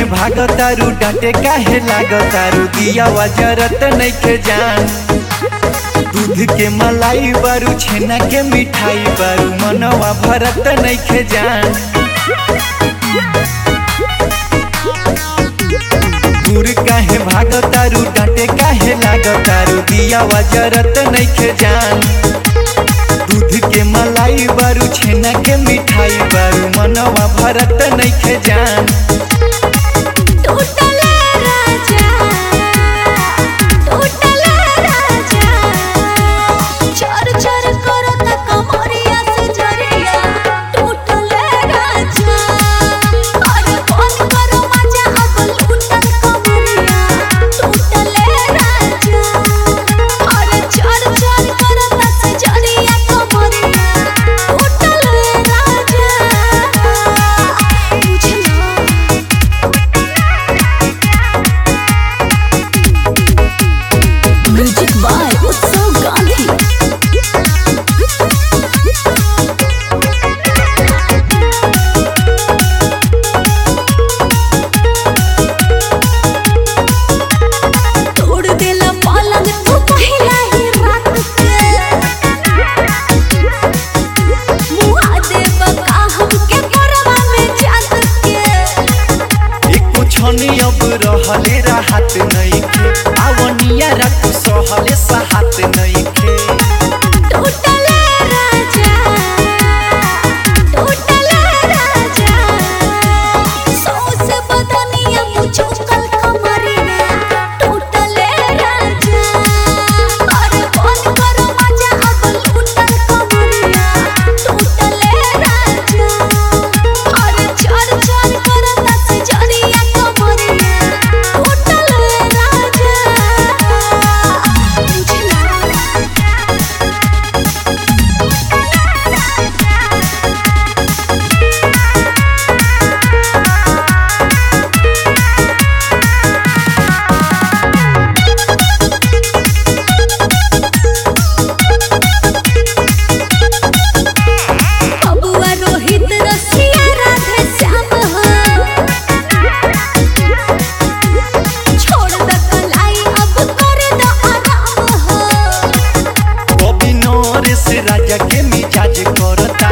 भागतारू डांटे काहे लागतारू दिया जरत नइखे जान दूध के मलाई बारू छेना के मिठाई बारू मनवा भरत नइखे जान दूर काहे भागतारू डांटे काहे लागतारू दिया जरत नइखे जान दूध के मलाई बारू छेना के मिठाई बारू मनवा भरत नइखे जान टूटले राजा टूटले राजा चर चर करत कमरिया से जरिया टूटले राजा अरे कौन करो मजा अब लूटल कमरिया टूटले राजा अरे चर चर करत से जरिया कमरिया टूटले राजा बुझला म्यूजिक बाय उत्सव गांधी तोड़ देला पलंग तू पहिला ही रात के मुआ देब का हमके करवा में जात के एको छनी अब रहले राहत नइखे आवनिया रात सहले साहत नइखे टूटले राजा टूटले राजा सौसे बदनिया मुझकल कमरिया टूटले राजा अरे कौन करो मजा अब लूटल कमरिया टूटले राजा अरे चर चर करत से जरिया कमरिया टूटले राजा बुझला बबुआ रोहित रसिया राधे श्याम हो छोड़ द कलाई अब कर द आराम हो कभी नरेश राजा के मिजाज करता